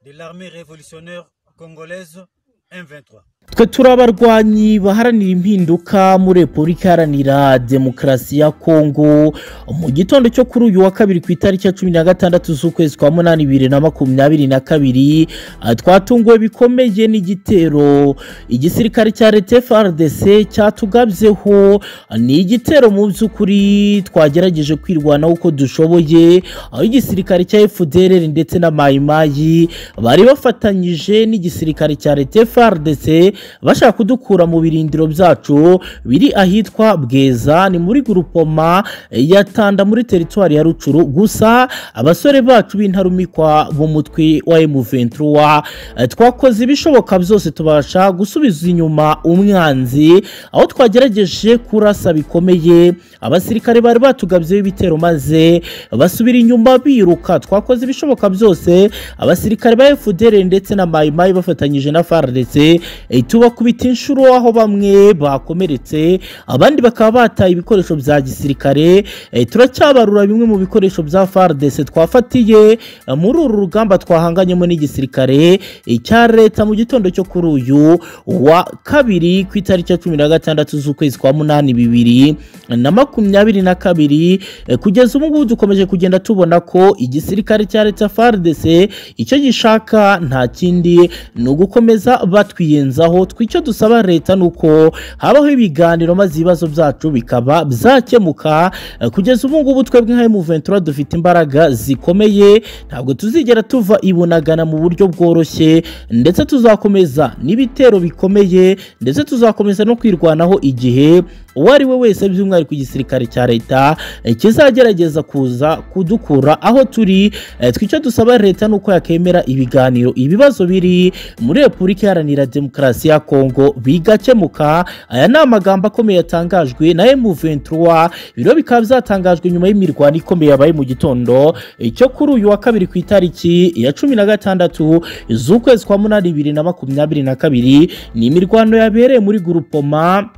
de l'armée révolutionnaire congolaise M23 twe turi abarwanyi baharanira impinduka muri repubulika iharanira demokarasi ya kongo mu gitondo cyo kuri uyu wa kabiri ku itariki ya cumi na gatandatu z'ukwezi kwa munani bibiri na makumyabiri na kabiri ah, twatunguwe bikomeye n'igitero igisirikare cya leta frdc cyatugabyeho ah, ni igitero mu by'ukuri twagerageje kwirwanaho uko dushoboye aho igisirikare cya fdr ndetse na mayimayi bari bafatanyije n'igisirikare cya leta frdc bashaka kudukura mu birindiro byacu biri ahitwa bweza ni muri gurupoma ya tanda muri teritwari ya rucuru gusa abasore bacu b'intarumikwa b'umutwe wa M23 eh, twakoze ibishoboka byose tubasha gusubiza inyuma umwanzi aho twagerageje kurasa bikomeye abasirikare bari batugabyeho ibitero maze basubira inyuma biruka twakoze ibishoboka byose abasirikare ba FDL ndetse na mayimayi bafatanyije na FARDC eh, tubakubita inshuro aho bamwe bakomeretse abandi bakaba bataye ibikoresho bya gisirikare eh, turacyabarura bimwe mu bikoresho bya FARDC twafatiye eh, muri uru rugamba twahanganyemo n'igisirikare eh, cya leta mu gitondo cyo kuri uyu wa kabiri ku itariki ya cumi na gatandatu z'ukwezi kwa munani bibiri na makumyabiri na kabiri eh, kugeza ubu ngubu dukomeje kugenda tubona ko igisirikare cya leta FARDC icyo gishaka nta kindi ni ugukomeza batwiyenzaho twicyo dusaba leta ni uko habaho ibiganiro maze ibibazo byacu bikaba byakemuka Eh, kugeza ubu ngubu twebwe nka M23 dufite imbaraga zikomeye ntabwo tuzigera tuva ibunagana mu buryo bworoshye ndetse tuzakomeza n'ibitero bikomeye ndetse tuzakomeza no kwirwanaho igihe uwo ari we wese by'umwihariko igisirikare cya leta eh, kizagerageza kuza kudukura aho turi Eh, twicyo dusaba leta ni uko yakemera ibiganiro ibibazo biri muri repubulika iharanira demokarasi ya kongo bigakemuka aya ni amagambo akomeye yatangajwe na M23 biro bikaba byatangajwe nyuma y'imirwano ikomeye yabaye mu gitondo eh, cyo kuri uyu wa kabiri ku itariki ya cumi na gatandatu z'ukwezi kwa munani bibiri na makumyabiri na kabiri ni imirwano yabereye muri gurupoma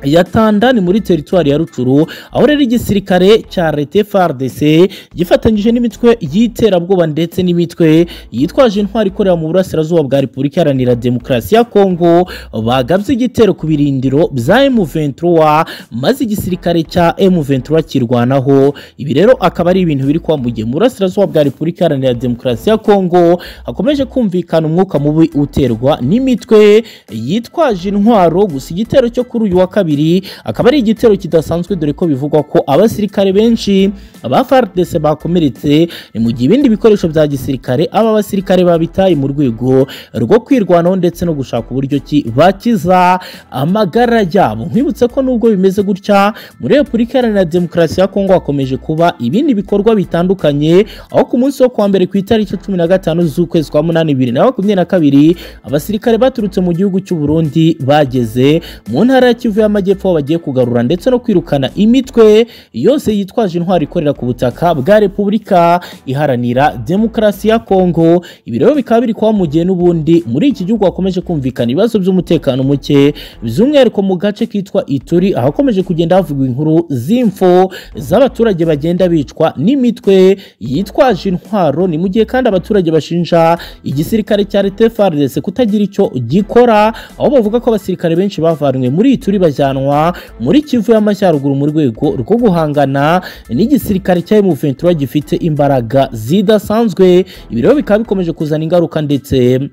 ya Tanda ni muri teritwari ya Rucuru aho rero igisirikare cya Leta FARDC gifatanyije n'imitwe y'iterabwoba ndetse n'imitwe yitwaje intwari ikorera mu burasirazuba bwa Repubulika Iharanira Demokarasi ya Kongo bagabye igitero ku birindiro bya M23 maze igisirikare cya M23 kirwanaho ibi rero akaba ari ibintu biri kuba mu gihe mu burasirazuba bwa Repubulika Iharanira Demokarasi ya Kongo hakomeje kumvikana umwuka mubi uterwa n'imitwe yitwaje intwaro gusa igitero cyo kuri uyu wa kabiri kabiri akaba ari igitero kidasanzwe dore ko bivugwa ko abasirikare benshi ba FARDC bakomeretse ni mu gihe ibindi bikoresho bya gisirikare aba basirikare babitaye mu rwego rwo kwirwanaho ndetse no gushaka uburyo ki bakiza amagara yabo nkwibutse ko nubwo bimeze gutya muri Repubulika Iharanira Demokarasi ya Kongo hakomeje kuba ibindi bikorwa bitandukanye aho ku munsi wo kuwa mbere ku itariki cumi na gatanu z'ukwezi kwa munani bibiri na makumyabiri na kabiri abasirikare baturutse mu gihugu cy'u Burundi bageze mu ntara ya Kivu y'amajyepfo aho bagiye kugarura ndetse no kwirukana imitwe yose yitwaje intwari ikorera ku butaka bwa Repubulika Iharanira Demokarasi ya Kongo ibi rero bikaba biri kuba mu gihe n'ubundi muri iki gihugu hakomeje kumvikana ibibazo by'umutekano muke by'umwihariko mu gace kitwa Ituri ahakomeje kugenda havugwa inkuru z'imfo z'abaturage bagenda bicwa n'imitwe yitwaje intwaro ni mu gihe kandi abaturage bashinja igisirikare cya Leta FARDC kutagira icyo gikora aho bavuga ko abasirikare benshi bavanwe muri Ituri bajya bajyanwa muri Kivu y'Amajyaruguru mu rwego rwo guhangana n'igisirikare cya M23 gifite imbaraga zidasanzwe ibi rero bikaba bikomeje kuzana ingaruka ndetse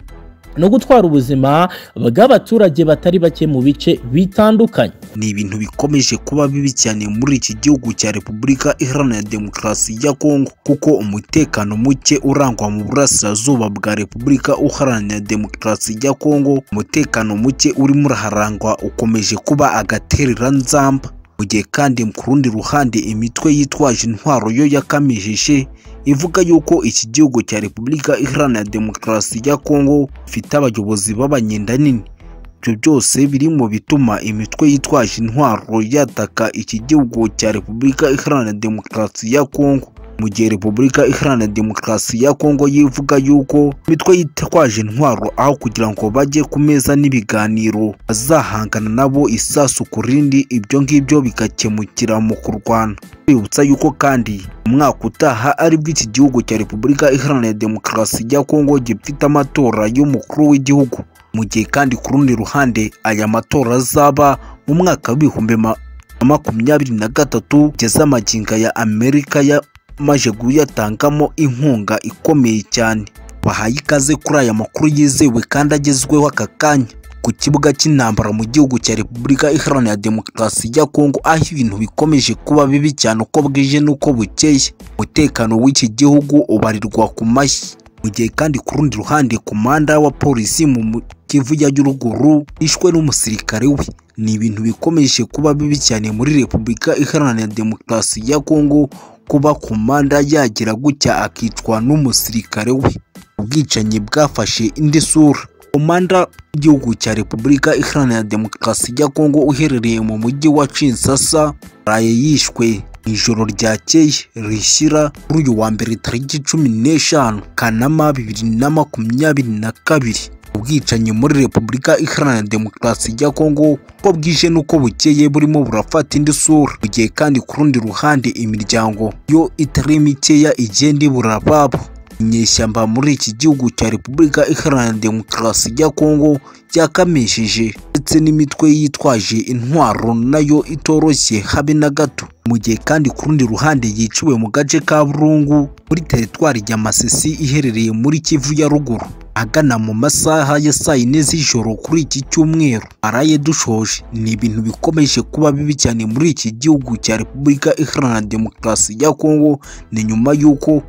no gutwara ubuzima bw'abaturage batari bake mu bice bitandukanye ni ibintu bikomeje kuba bibi cyane muri iki gihugu cya Repubulika Iharanira Demokarasi ya Kongo kuko umutekano muke urangwa mu burasirazuba bwa Repubulika Iharanira Demokarasi ya Kongo umutekano muke urimo uraharangwa ukomeje kuba agatereranzamba mu gihe kandi ku rundi ruhande imitwe yitwaje intwaro yo yakamijeje ivuga yuko iki gihugu cya Repubulika Iharanira Demokarasi ya Kongo ifite abayobozi b'abanyendanini ibyo byose biri mu bituma imitwe yitwaje intwaro yataka iki gihugu cya Repubulika Iharanira Demokarasi ya Kongo mu gihe repubulika iharanira demokarasi ya kongo yivuga yuko imitwe yitwaje intwaro aho kugira ngo bajye ku meza n'ibiganiro bazahangana nabo isasu ku rindi ibyo ngibyo bigakemukira mu kurwana twibutsa yuko kandi umwaka utaha aribwo iki gihugu cya repubulika iharanira demokarasi ya kongo gifite amatora y'umukuru w'igihugu mu gihe kandi ku rundi ruhande aya matora azaba mu mwaka w'ibihumbi ma- makumyabiri na gatatu kugeza amagingo aya amerika yamaze kuyatangamo inkunga ikomeye cyane bahaye ikaze kuri aya makuru yizewe kandi agezweho aka kanya ku kibuga cy'intambara mu gihugu cya repubulika iharanira demokarasi ya kongo aho ibintu bikomeje kuba bibi cyane uko bwije n'uko bukeye umutekano w'iki gihugu ubarirwa ku mashyi mu gihe kandi ku rundi ruhande komanda wa polisi mu mu- kivu ya ruguru yishwe n'umusirikare we ni ibintu bikomeje kuba bibi cyane muri repubulika iharanira demokarasi ya kongo kuba komanda yagira gutya akicwa n'umusirikare we ubwicanyi bwafashe indi sura komanda w'igihugu cya repubulika iharanira demokarasi ya kongo uherereye mu mujyi wa kinsasa yaraye yishwe mu ijoro ryakeye rishyira kuri uyu wa mbere tariki cumi n'eshanu kanama bibiri na makumyabiri na kabiri ubwicanyi muri repubulika iharanira demokarasi ya kongo uko bwije n'uko bukeye burimo burafata indi sura mu gihe kandi ku rundi ruhande imiryango yo itari mikeya igenda ibura ababo inyeshyamba muri iki gihugu cya repubulika iharanira demokarasi ya kongo ryakamishije ndetse n'imitwe yitwaje intwaro nayo itoroshye habe na gato mu gihe kandi ku rundi ruhande yiciwe mu gace ka burungu muri teritwari ya masisi iherereye muri kivu ya ruguru agana mu masaha ya saa yine z'ijoro kuri iki cyumweru araye dushoje ni ibintu bikomeje kuba bibi cyane muri iki gihugu cya repubulika iharanira demokarasi ya kongo ni nyuma y'uko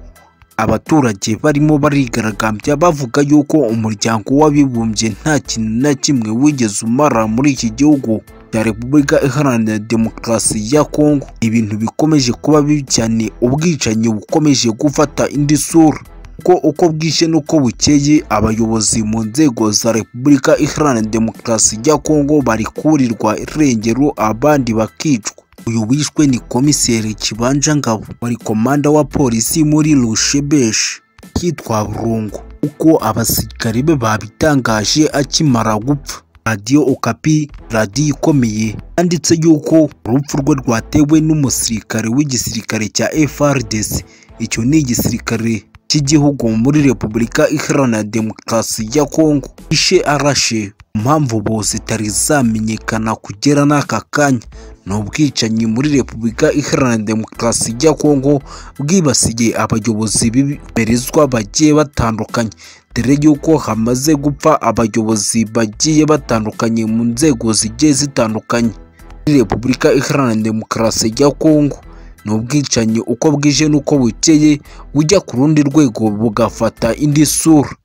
abaturage barimo barigaragambya bavuga yuko umuryango w'abibumbye nta kintu na kimwe wigeze umara muri iki gihugu cya repubulika iharanira demokarasi ya kongo ibintu bikomeje kuba bibi cyane ubwicanyi bukomeje gufata indi sura kuko uko bwije n'uko bukeye abayobozi mu nzego za repubulika iharanira demokarasi ya kongo bari kurirwa irengero abandi bakicwa uyu wishwe ni komiseri kibanja ngabo wari komanda wa polisi muri rushebeshi yitwa burungu uko abasirikare be babitangaje akimara gupfa radiyo okapi radiyo ikomeye yanditse yuko urupfu rwe rwatewe n'umusirikare w'igisirikare cya FRDC icyo ni igisirikare cy'igihugu muri repubulika iharanira demokarasi ya kongo ishe arashe impamvu bo zitari zamenyekana kugera n'aka kanya ni ubwicanyi muri repubulika iharanira demokarasi ya kongo bwibasiye abayobozi b'ibiberezwa bagiye batandukanye dore y'uko hamaze gupfa abayobozi bagiye batandukanye mu nzego zigiye zitandukanye muri repubulika iharanira demokarasi ya kongo ni ubwicanyi uko bwije n'uko bukeye bujya ku rundi rwego bugafata indi sura